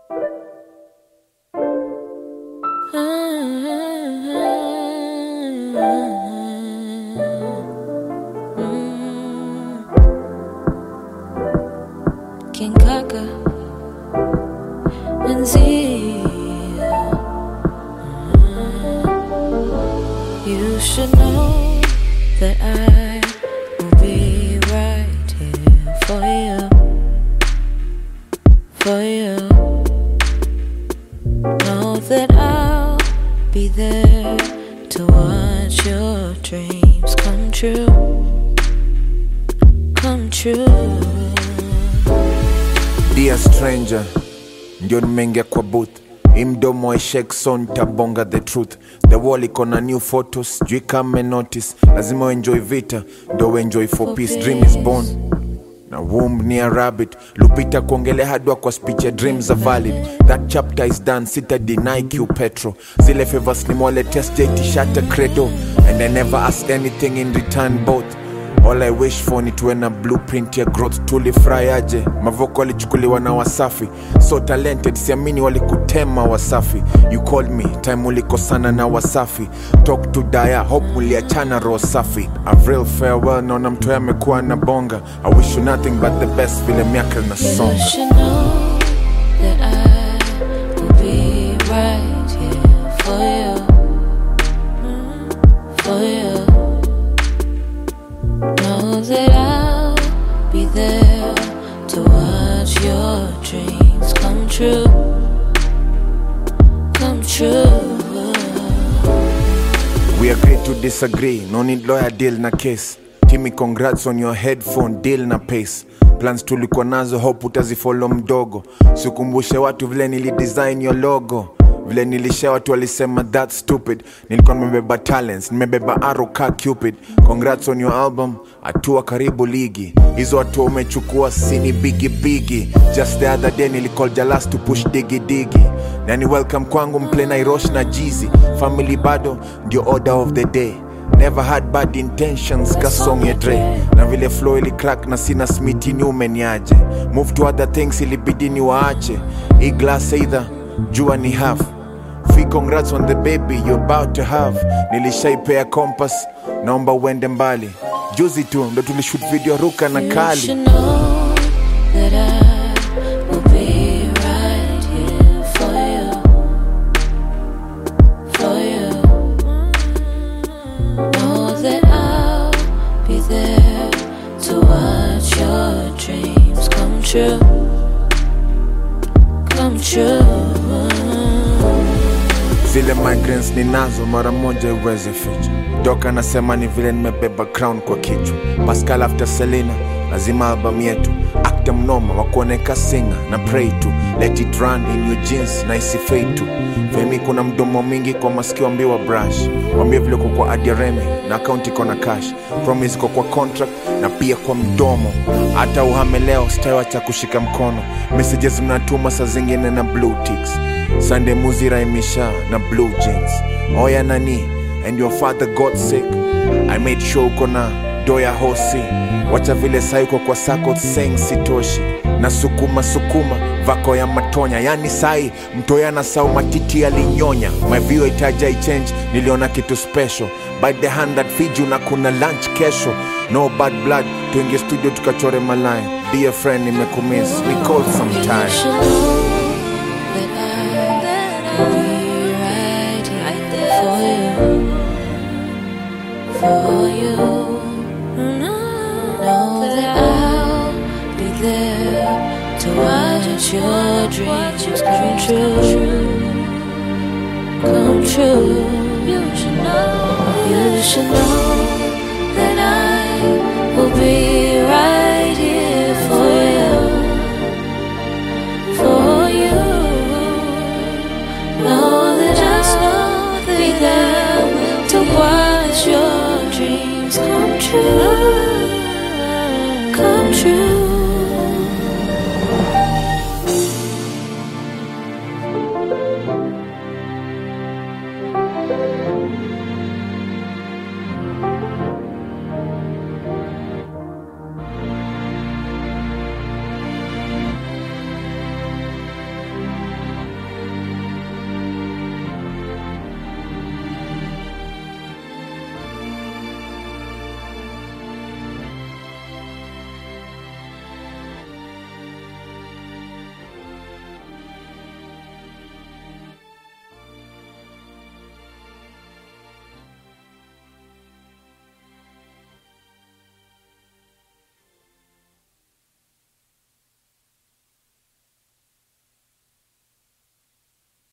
King Kaka and Zia. You should know that I will be right here for you, for you. Know that I'll be there to watch your dreams come true, come true. Dear stranger, ndio nimeingia kwa booth hii mdomo wa Shekson tabonga the truth the wall iko na new photos sijui kama notice lazima uenjoy vita ndio uenjoy for peace dream is born na womb ni a rabbit lupita kuongelea hadwa kwa speech ya dreams are valid that chapter is done sita deny q petro zile favors nimwaletea sijai shata credo and i never ask anything in return both All I wish for ni tuwe na blueprint ya growth tulifurahi aje mavoko walichukuliwa na wasafi so talented siamini walikutema wasafi you called me time ulikosana na wasafi talk to daya hope muliachana roho safi a real farewell naona mtoya amekuwa na bonga i wish you nothing but the best vile miaka na You songa should know that I will be right here for you, for you. Know that I'll be there to watch your dreams come true, come true. We agree to disagree, no need lawyer deal na case. Timmy, congrats on your headphone deal na pace. Plans tulikuwa nazo, hope utazifollow mdogo. Sikumbushe watu vile nilidesign your logo vile nilishare watu walisema that stupid nilikuwa nimebeba talents nimebeba arrow ka cupid congrats on your album hatua karibu ligi hizo hatua umechukua sini bigi bigi just the other day nilicall jalas to push digi digi nani welcome kwangu mple nairosh na jizi family bado ndio order of the day never had bad intentions kasong ya dre na vile flow ili crack na sina smiti ni umeniaje move to other things ilibidi ni waache hii glass either jua ni half Fi congrats on the baby you're about to have nilishaipea compass naomba uende mbali juzi tu ndo tulishoot video ruka na You kali should know that I will be right here for you, for you. Know that I'll be there to watch your dreams come true, come true. zile migraines ninazo mara moja iweze ficha doka nasema ni vile nimebeba crown kwa kichwa pascal after selina lazima album yetu akta mnoma wa kuoneka singa na pray to let it run in your jeans na isifei tu femi kuna mdomo mingi kwa masikio ambiwa brush wambie vile uko kwa adiaremi na akaunti iko na cash promise iko kwa contract na pia kwa mdomo hata uhame leo sitaiwacha kushika mkono messages mnatuma saa zingine na blue ticks Sunday muziraimisha na blue jeans oya nani and your father got sick i made sure uko na doya hosi wacha vile sai uko kwa sako seng sitoshi na sukuma sukuma vako ya matonya yani sai mtoya na sau matiti yalinyonya my view itaja ichange niliona kitu special by the hand that feed you na kuna lunch kesho no bad blood tuingie studio tukachore malaya dear friend nimekumiss we call You sometime should know that I will be right here for you, for you. Know that I'll be there to watch your dreams come true, come true. You should know, you should know that I will be right here for you for you. Know that I'll be there to watch your dreams come true.